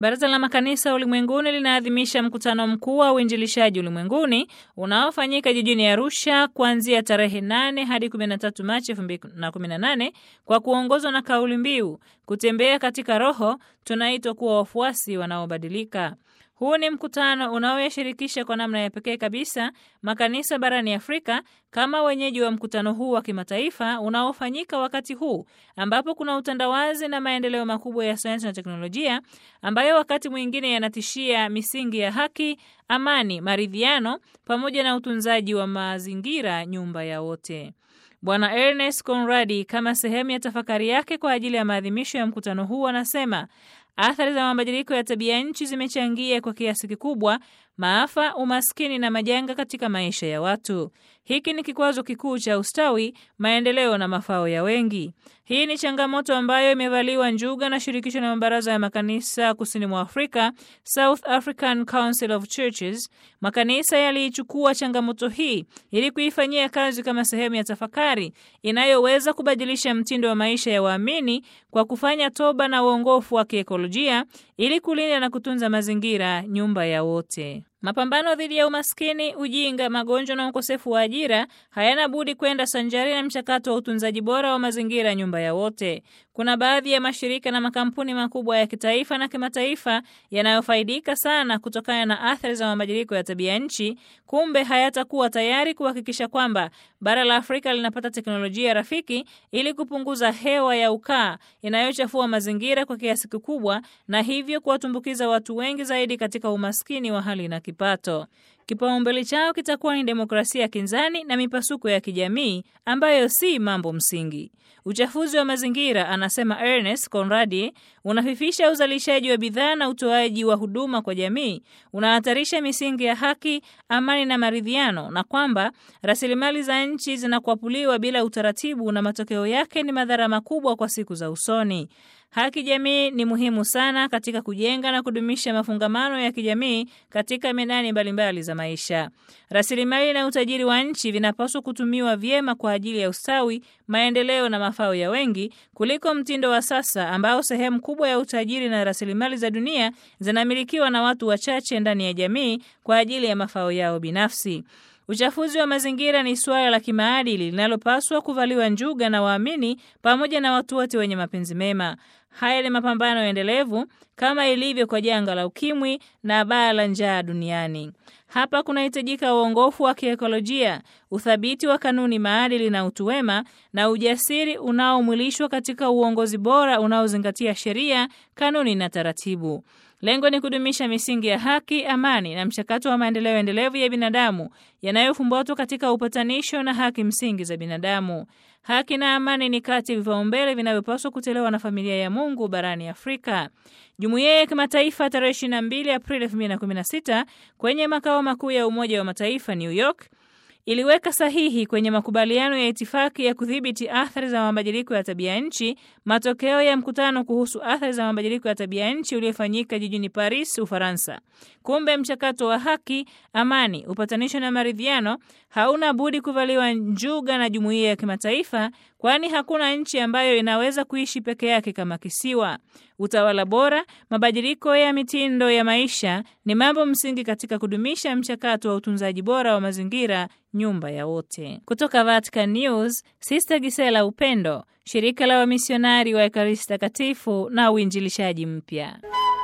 Baraza la Makanisa Ulimwenguni linaadhimisha mkutano mkuu wa uinjilishaji ulimwenguni unaofanyika jijini Arusha kuanzia tarehe 8 hadi 13 Machi 2018 kwa kuongozwa na kauli mbiu kutembea katika Roho, tunaitwa kuwa wafuasi wanaobadilika. Huu ni mkutano unaoyashirikisha kwa namna ya pekee kabisa makanisa barani Afrika kama wenyeji wa mkutano huu wa kimataifa unaofanyika wakati huu ambapo kuna utandawazi na maendeleo makubwa ya sayansi na teknolojia ambayo wakati mwingine yanatishia misingi ya haki, amani, maridhiano pamoja na utunzaji wa mazingira, nyumba ya wote. Bwana Ernest Conradi, kama sehemu ya tafakari yake kwa ajili ya maadhimisho ya mkutano huu, anasema athari za mabadiliko ya tabia nchi zimechangia kwa kiasi kikubwa maafa, umaskini na majanga katika maisha ya watu. Hiki ni kikwazo kikuu cha ustawi, maendeleo na mafao ya wengi. Hii ni changamoto ambayo imevaliwa njuga na shirikisho la mabaraza ya makanisa kusini mwa Afrika, South African Council of Churches. Makanisa yaliichukua changamoto hii ili kuifanyia kazi kama sehemu ya tafakari inayoweza kubadilisha mtindo wa maisha ya waamini kwa kufanya toba na uongofu wa kiekolojia ili kulinda na kutunza mazingira, nyumba ya wote. Mapambano dhidi ya umaskini, ujinga, magonjwa na ukosefu wa ajira hayana budi kwenda sanjari na mchakato wa utunzaji bora wa mazingira, nyumba ya wote. Kuna baadhi ya mashirika na makampuni makubwa ya kitaifa na kimataifa yanayofaidika sana kutokana na athari za mabadiliko ya tabia nchi, kumbe hayatakuwa tayari kuhakikisha kwamba bara la Afrika linapata teknolojia rafiki ili kupunguza hewa ya ukaa inayochafua mazingira kwa kiasi kikubwa, na hivyo kuwatumbukiza watu wengi zaidi katika umaskini wa hali na kipato. Kipaumbele chao kitakuwa ni demokrasia kinzani na mipasuko ya kijamii ambayo si mambo msingi. Uchafuzi wa mazingira, anasema Ernest Conradi, unafifisha uzalishaji wa bidhaa na utoaji wa huduma kwa jamii, unahatarisha misingi ya haki, amani na maridhiano, na kwamba rasilimali za nchi zinakwapuliwa bila utaratibu, na matokeo yake ni madhara makubwa kwa siku za usoni. Haki jamii ni muhimu sana katika kujenga na kudumisha mafungamano ya kijamii katika medani mbalimbali za maisha. Rasilimali na utajiri wa nchi vinapaswa kutumiwa vyema kwa ajili ya ustawi, maendeleo na mafao ya wengi kuliko mtindo wa sasa ambao sehemu kubwa ya utajiri na rasilimali za dunia zinamilikiwa na watu wachache ndani ya jamii kwa ajili ya mafao yao binafsi. Uchafuzi wa mazingira ni suala la kimaadili linalopaswa kuvaliwa njuga na waamini pamoja na watu wote wenye mapenzi mema. Haya ni mapambano endelevu kama ilivyo kwa janga la ukimwi na baa la njaa duniani. Hapa kunahitajika uongofu wa kiekolojia, uthabiti wa kanuni, maadili na utu wema, na ujasiri unaomwilishwa katika uongozi bora unaozingatia sheria, kanuni na taratibu. Lengo ni kudumisha misingi ya haki, amani na mchakato wa maendeleo endelevu ya binadamu yanayofumbatwa katika upatanisho na haki msingi za binadamu. Haki na amani ni kati ya vipaumbele vinavyopaswa kutolewa na familia ya Mungu barani Afrika. Jumuiya ya kimataifa tarehe 22 Aprili 2016 kwenye makao makuu ya Umoja wa Mataifa New York iliweka sahihi kwenye makubaliano ya itifaki ya kudhibiti athari za mabadiliko ya tabia nchi, matokeo ya mkutano kuhusu athari za mabadiliko ya tabia nchi uliofanyika jijini Paris, Ufaransa. Kumbe mchakato wa haki, amani, upatanisho na maridhiano hauna budi kuvaliwa njuga na jumuiya ya kimataifa, kwani hakuna nchi ambayo inaweza kuishi peke yake kama kisiwa. Utawala bora, mabadiliko ya mitindo ya maisha ni mambo msingi katika kudumisha mchakato wa utunzaji bora wa mazingira, nyumba ya wote. Kutoka Vatican News, Sister Gisela Upendo, shirika la wamisionari wa Ekaristi Takatifu na uinjilishaji mpya.